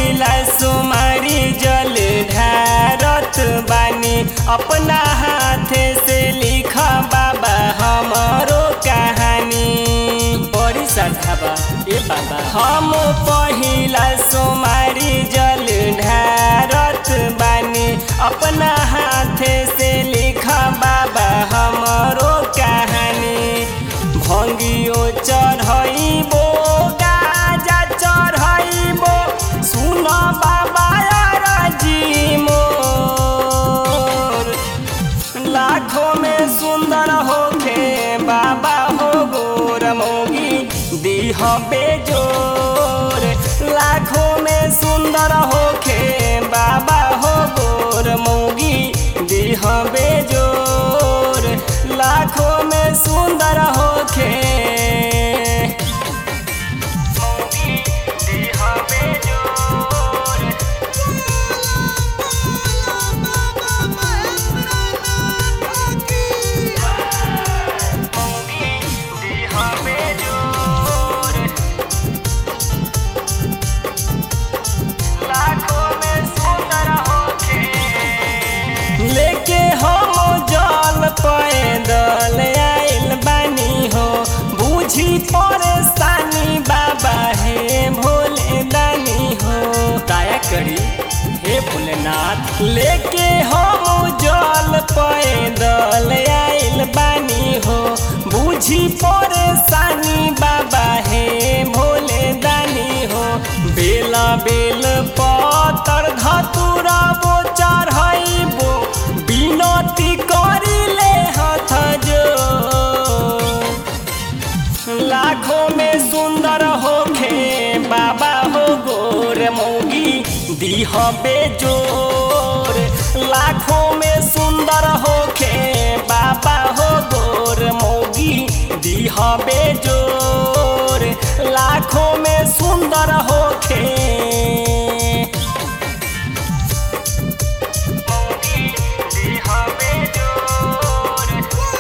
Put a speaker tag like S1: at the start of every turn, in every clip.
S1: पहिला सुमारी जल ढारत बानी अपना हाथे से लिख बाबा हमारो कहानी बड़ी श्रद्धा बा ए बाबा हम पहिला सुमारी जल ढारत बानी अपना हाथे से लिख बाबा हमारो कहानी भंगियो चढ़ैबो गाजा चढ़ैबो सुन बाबा राजी मोर लाखों में सुंदर होखे बाबा हो गोर मोगी दीह बेजोर लाखों में सुंदर होखे बाबा हो गोर मोगी दीह बेजोर लाखों में सुंदर होखे मोगी दीह बेजोर मोगी दीह बेजोर लाखों में सुंदर होखे लेके हम जल पैदल आइल बानी हो बुझी परेशानी बाबा हे भोले दानी हो दया करी हे भोलेनाथ लेके हम जल पैदल आइल बानी हो बुझी परेशानी बाबा हे भोले दानी हो बेला बेल पतर धतुरा बो चढ़ैबो बिनती करिले हथ जो लाखों में सुंदर होखे बाबा हो गोर मौगी दीह बेजोर लाखों में सुंदर होखे बाबा हो गोर मौगी दीह बेजोर लाखों में सुंदर होखे मौगी दीह बेजोर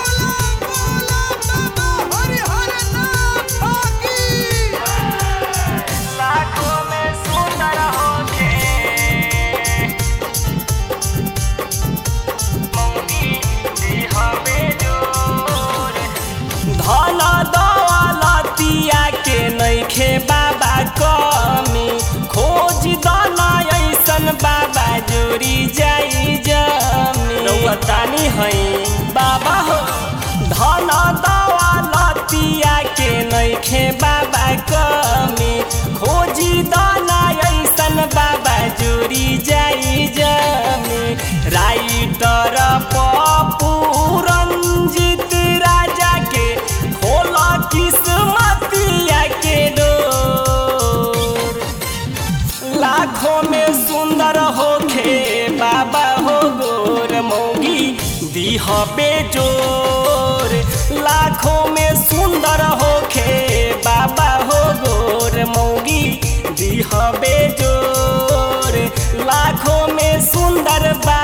S1: लाखों में सुंदर होखे मौगी दीह बेजोर धन दौलतिया के नइखे बाबा कमी खोज दन ऐसन बाबा जोड़ी जाई जमी रउआ तानी है बाबा हो धन दौलतिया के नइखे बाबा कमी खोजी दाना ऐसन बाबा जोड़ी जाई जमी राइटर पप्पू रंजित राजा के खोला किस्मतिया के डोर लाखों में सुंदर होखे बाबा हो गोर मौगी दीह बेजोर लाखों में सुंदर होखे बाबा हो गोर मौगी दीह बेजोर लाखों में सुंदर बा